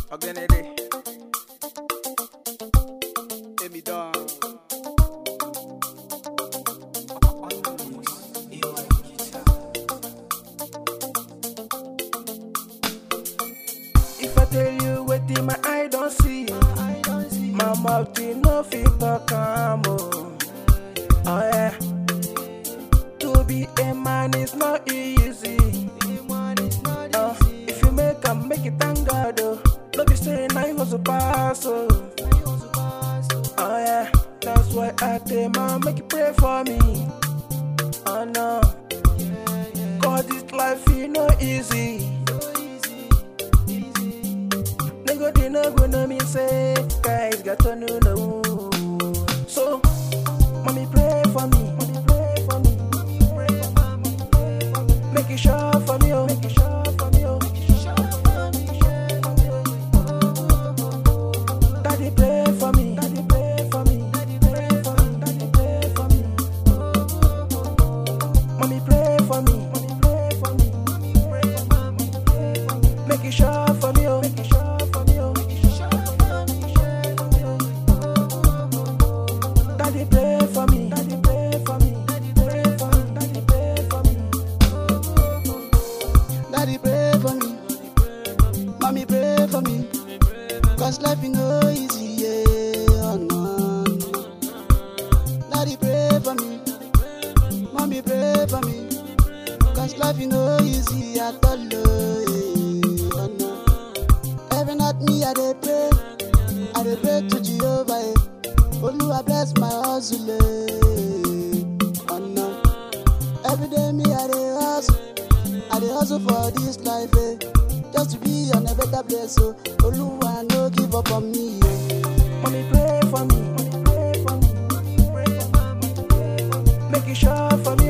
Ọ̀gẹ̀nẹ̀dẹ̀. Èmi dán. If I tell you wetin my eye don see, my mouth e no fit talk am o. Oh yeah. To be a man is not easy. Uh, if you make am make it thank God oh. No be say na you hustle pass oh. Oh yeah, that's why I tell man make you pray for me. Oh no, God this life e no easy. Nigga they no go know me say guys got to know no. So, mommy pray for me. Mommy pray for me. Make it sure for me, oh. Make it sure for me, oh. Daddy pray for me. Daddy pray for me. Daddy pray for me. Daddy pray for me. Mommy pray for me. Mommy pray for me. Make it sure for me, oh. Make it sure for me, oh. Daddy pray for me. Daddy pray for me. Daddy pray for me. Daddy pray for me. Daddy pray for me. Mommy pray for me. Cause life is no easy, yeah. Oh, no. Daddy pray for me. Mommy pray for me. Cause life is no easy at all, oh, yeah. Oh, no. Every night me I dey pray. I dey pray to Jehovah, eh. Oluwa bless my hustle, eh. Oh, no. Every day me I dey hustle. I dey hustle for this life, eh. Just to be on a better place, so Oluwa no give up on me, eh. Mommy pray for me. Mommy pray for me. Make it sure for me,